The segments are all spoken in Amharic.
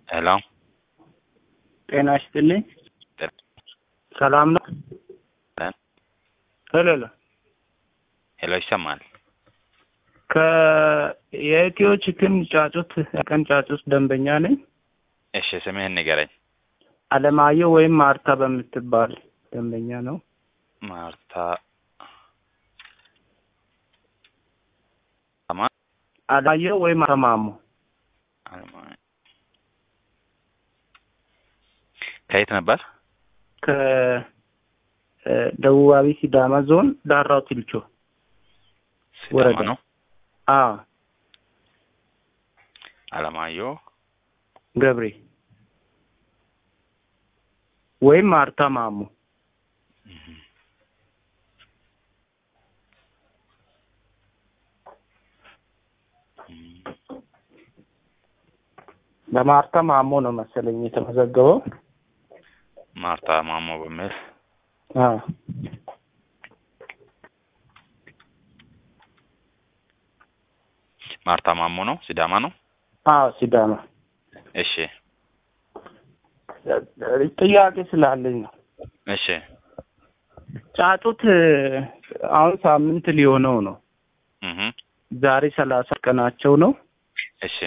ሄሎ ጤና ይስጥልኝ። ሰላም ነው? ሄሎ ሄሎ ሄሎ ይሰማል? ከየኢትዮ ቺክን ጫጩት ቀን ጫጩት ደንበኛ ነኝ። እሺ ስምህን ንገረኝ። አለማየሁ ወይም ማርታ በምትባል ደንበኛ ነው። ማርታ አለማየሁ ወይም ተማሙ አለማ- ከየት ነበር? ከደቡባዊ ሲዳማ ዞን ዳራው ቲልቾ ሲዳማ ወረዳ። ነው። አዎ አለማየሁ ገብሬ ወይም ማርታ ማሙ በማርታ ማሞ ነው መሰለኝ የተመዘገበው። ማርታ ማሞ በሚል አዎ ማርታ ማሞ ነው። ሲዳማ ነው። አዎ ሲዳማ። እሺ ጥያቄ ስላለኝ ነው። እሺ ጫጩት አሁን ሳምንት ሊሆነው ነው። እህ ዛሬ ሰላሳ ቀናቸው ነው። እሺ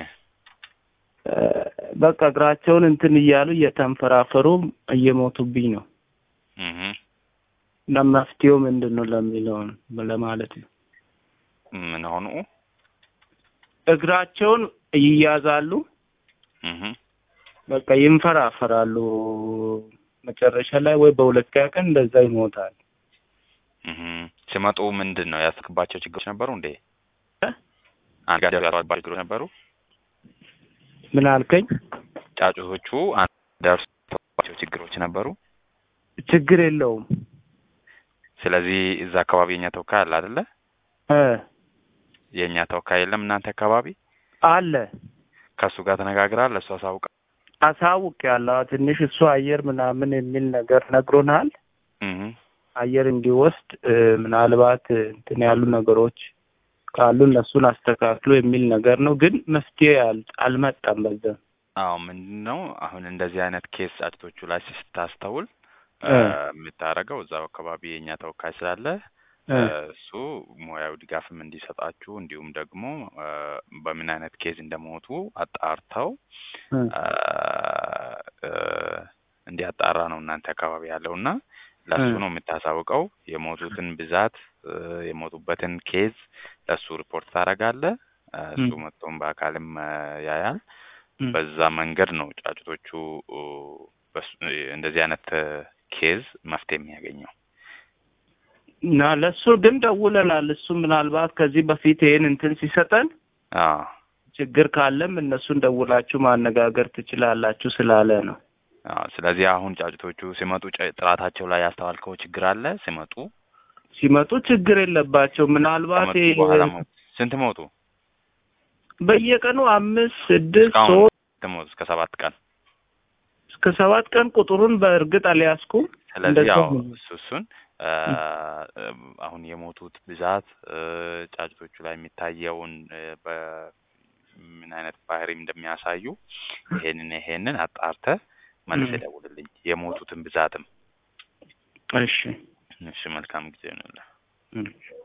በቃ እግራቸውን እንትን እያሉ እየተንፈራፈሩ እየሞቱብኝ ነው እህ እና መፍትሄው ምንድን ነው ለሚለውን ለማለት ነው። ምን ሆኑ? እግራቸውን ይያዛሉ፣ እህ በቃ ይንፈራፈራሉ። መጨረሻ ላይ ወይ በሁለተኛ ቀን እንደዛ ይሞታል። እህ ሲመጡ ምንድን ነው ያስክባቸው ችግሮች ነበሩ እንዴ? እ? አንድ ጋር ያሉባቸው ችግሮች ነበሩ? ምን አልከኝ? ጫጩቶቹ አንድ ደርሶባቸው ችግሮች ነበሩ? ችግር የለውም ስለዚህ እዛ አካባቢ የኛ ተወካይ አለ አይደለ? እ የእኛ ተወካይ የለም እናንተ አካባቢ? አለ ከእሱ ጋር ተነጋግራል? ለእሱ አሳውቃ? አሳውቅ ያለው ትንሽ እሱ አየር ምናምን የሚል ነገር ነግሮናል። እህ አየር እንዲወስድ እ፣ ምናልባት እንትን ያሉ ነገሮች ካሉ እነሱን አስተካክሎ የሚል ነገር ነው። ግን መፍትሄ አል- አልመጣም። በዛ አዎ ምንድን ነው አሁን እንደዚህ አይነት ኬስ ጫጭቶቹ ላይ ስታስተውል እ። የምታደርገው እዛው አካባቢ የእኛ ተወካይ ስላለ እ፣ እሱ ሙያዊ ድጋፍም እንዲሰጣችሁ እንዲሁም ደግሞ እ፣ በምን አይነት ኬዝ እንደሞቱ አጣርተው እ፣ እ፣ እ፣ እንዲያጣራ ነው እናንተ አካባቢ ያለው እና ለእሱ እ። ነው የምታሳውቀው። የሞቱትን ብዛት እ፣ የሞቱበትን ኬዝ ለእሱ ሪፖርት ታደርጋለህ። እ፣ እሱ እ። መጥቶም በአካልም እ፣ ያያል። እ። በዛ መንገድ ነው ጫጩቶቹ እ፣ በሱ- እንደዚህ አይነት እ፣ ኬዝ መፍትሄ የሚያገኘው። እና ለእሱ ግን ደውለናል። እሱ ምናልባት ከዚህ በፊት ይሄን እንትን ሲሰጠን አዎ ችግር ካለም እነሱን ደውላችሁ ማነጋገር ትችላላችሁ ስላለ ነው። አዎ። ስለዚህ አሁን ጫጩቶቹ ሲመጡ ጨ- ጥራታቸው ላይ ያስተዋልከው ችግር አለ? ሲመጡ ሲመጡ ችግር የለባቸው። ምናልባት ከመጡ ይሄ በኋላ ሞቱ። ስንት ሞቱ? በየቀኑ አምስት ስድስት እስካሁን ሶስት ስንት ሞቱ? እስከ ሰባት ቀን። እስከ ሰባት ቀን ቁጥሩን በእርግጥ አልያዝኩም። ስለዚህ እንደዛ ያው ነው። እሱ እሱን እ፣ አሁን የሞቱት ብዛት እ፣ ጫጩቶቹ ላይ የሚታየውን እ፣ በምን አይነት ባህሪ እንደሚያሳዩ ይሄንን ይሄንን አጣርተህ መልስ እ። ደውልልኝ። የሞቱትን ብዛትም እሺ እሺ። መልካም ጊዜ ነው። እ።